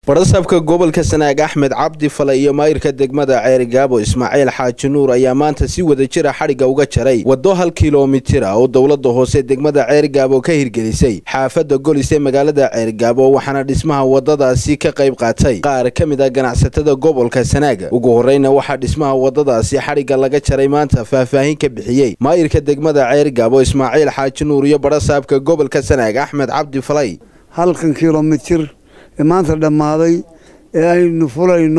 barasabka gobolka sanaag axmed cabdi fale iyo maayirka degmada ceerigaabo ismaaciil xaaji nuur ayaa maanta si wada jira xadhigga uga jaray waddo hal kilomitira oo dowladda hoose degmada ceerigaabo ka hirgelisay xaafadda golis ee magaalada ceerigaabo waxaana dhismaha waddadaasi ka qayb qaatay qaar ka mid ah ganacsatada gobolka sanaag ugu horreyna waxaa dhismaha waddadaasi xadhigga laga jaray maanta faahfaahin ka bixiyey maayirka degmada ceerigaabo ismaaciil xaaji nuur iyo barasaabka gobolka sanaag axmed cabdi falay halkan kilomitir ee maanta dhammaaday ee aynu fulayno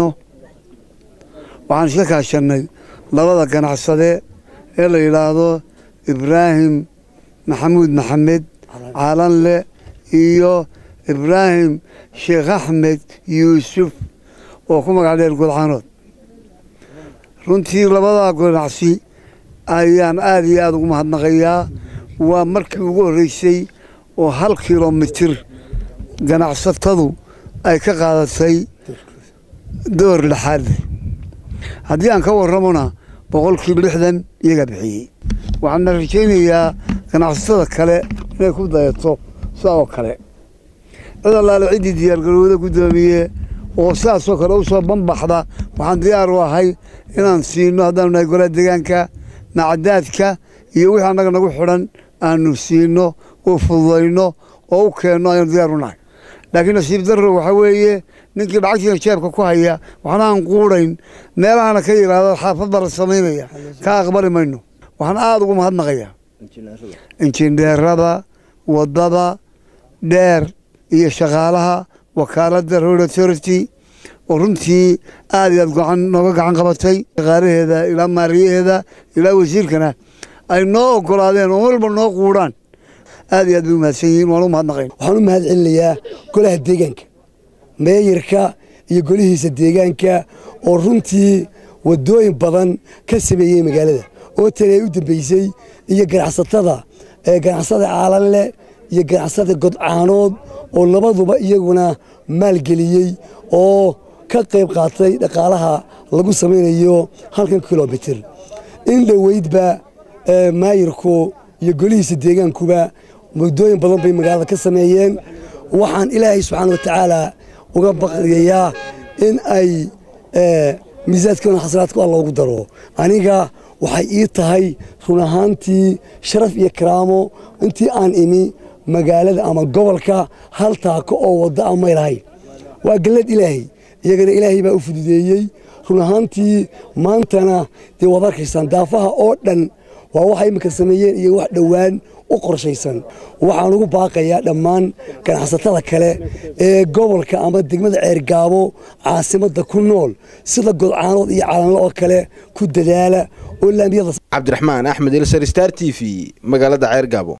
waxaan iska kaashannay labada ganacsade ee la yidhaahdo ibraahim maxamuud maxamed caalanle iyo ibraahim sheekh axmed yuusuf oo ku magac dheer gudcanood runtii labadaa ganacsi ayaan aada iyo aada ugu mahadnaqayaa waa markii ugu horreysay oo hal kilomitir ganacsatadu ay ka qaadatay door lixaadle haddii aan ka warramona boqolkiiba lixdan iyagaa bixiyey waxaana rajaynayaa ganacsatada kale inay ku dayato sidaa oo kale cid allaale ciddii diyaargarowda guddoomiye oo sidaasoo kale u soo banbaxda waxaan diyaar u ahay inaan siino haddaanu nahay golaha deegaanka macadaadka iyo wixii annaga nagu xidhan aanu siino oo fududayno oo u keenno ayaanu diyaar u nahay laakiin nasiib darro waxaa weeye ninkii lacagtiina jeebka ku haya waxna aan quudhayn meelahana ka yidhaahdo xaafad baa la samaynaya ka aqbali mayno waxaan aada ugu mahadnaqayaa injineerada waddada dheer iyo shaqaalaha wakaaladda road authority oo runtii aada iyo aad gacan nooga gacan qabatay shaqaalaheeda ilaa maariyaheeda ilaa wasiirkana ay noo ogolaadeen oo walba noo quudhaan aad iyo aad bay u mahadsan yihiin waan u mahadnaqayn waxaan u mahad celinayaa golaha deegaanka meeyarka iyo golihiisa deegaanka oo runtii waddooyin badan ka sameeyey magaalada oo tani ay u dambeysay iyo ganacsatada ganacsada caalanle iyo ganacsada godcaanood oo labaduba iyaguna maalgeliyey oo ka qayb qaatay dhaqaalaha lagu samaynayo halkan kilomitir in dhoweydba maayirku iyo golihiisa deegaankuba muddooyin badan bay magaalada ka sameeyeen waxaan ilaahay subxaana wa tacaala uga baqyayaa in ay miisaadkoona xasanaadku alla ugu daro aniga waxay ii tahay run ahaantii sharaf iyo karaamo intii aan imi magaalada ama gobolka hal taako oo wadda a may lahayn waa gallad ilaahay iyagana ilaahay baa u fududeeyey run ahaantii maantana dee waad arkaysaan daafaha oo dhan waa waxay iminka sameeyeen iyo wax dhowaan u qorshaysan waxaan ugu baaqayaa dhammaan ganacsatada kale ee gobolka ama degmada ceergaabo caasimadda ku nool sida godcaanood iyo calanle oo kale ku dadaala oo laamiyada cabdiraxmaan axmed ilsar star t v magaalada ceergaabo